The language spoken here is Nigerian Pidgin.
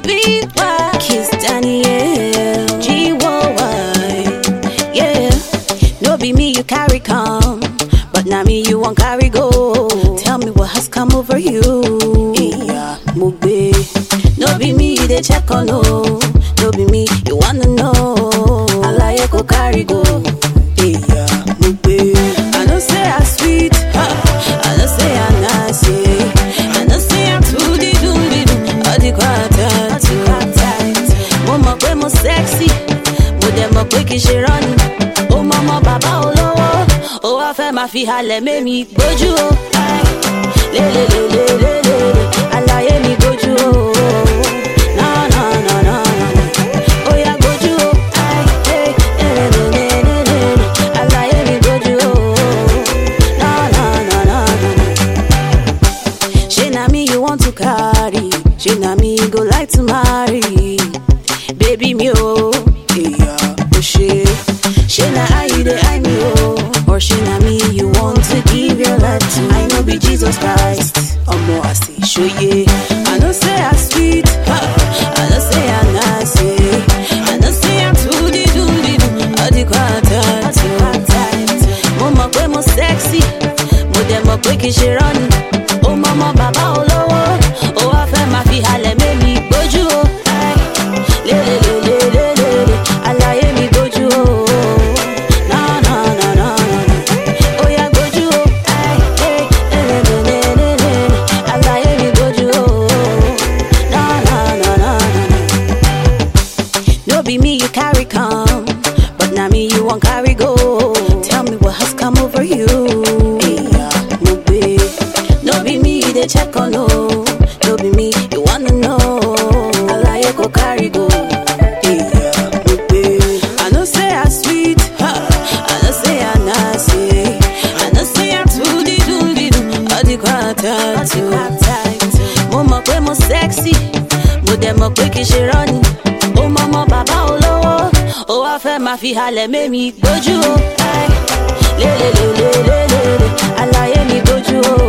sweet boy. Kiss Daniel. G-O-Y. Yeah. No be me you carry come. But now me you won't carry go. Tell me what has come over you. Yeah, Mugbe. No be me you dey check on no. No be me you wanna know. Alaye go carry go. Yeah, Mugbe. I know say I sweet. Huh. I know say I nice. Yeah. I know say I'm too di do di do. All the quartet. Mo mọ̀ pé mo sexy. Mo dẹ̀ mọ̀ pé kì í ṣe rọ́ọ̀nì. Ó mọ ọmọ bàbá olówó. Ó wá fẹ́ máa fi halẹ̀ mémi gbójú o. Lélelélelélele, àlàyé mi gbójú o. Na na na na na, ó yá gbójú o. Lélelélelélele, àlàyé mi gbójú o. Na na na na na. Shey na me you want to carry, shey na me you go like to marry. Baby me oh, yeah, oh shey. Shey na how you dey eye me oh, or shey na me you want to give your life to. I know be Jesus Christ, omo I say show ye. I know say I sweet, huh. I know say I nice, yeah. I know say I too di do di do, all the quartet. Mo mọ̀ pé mo sexy, mo dẹ̀ mọ̀ pé kì í ṣe rọ́ọ̀nì. Ó mọ ọmọ bàbá olówó, ó wá fẹ́ máa fi halẹ̀ mémi gbójú o. Lélelélelélele, àlàyé mi gbójú o. Na na na na na, ó yá gbójú o. Lélelélelélele, àlàyé mi gbójú o. Na na na na na. No be me you carry come, but now me you won't carry go. Tell me what has come over you. Yeah, no be, no be me you dey check on no. No be me you wanna know. Alaye go carry go. Yeah, no be. I know say I sweet, huh. I know say I nice, yeah. I know say I too di do di do, all the quartet. Mo mọ̀ pé mo sexy, mo dẹ̀ mọ̀ pé kì í ṣe rọ́ọ̀nì. Ó mọ ọmọ bàbá olówó, ó wá fẹ́ máa fi halẹ̀ mémi gbójú o. Lélelélelélele, àlàyé mi gbójú o.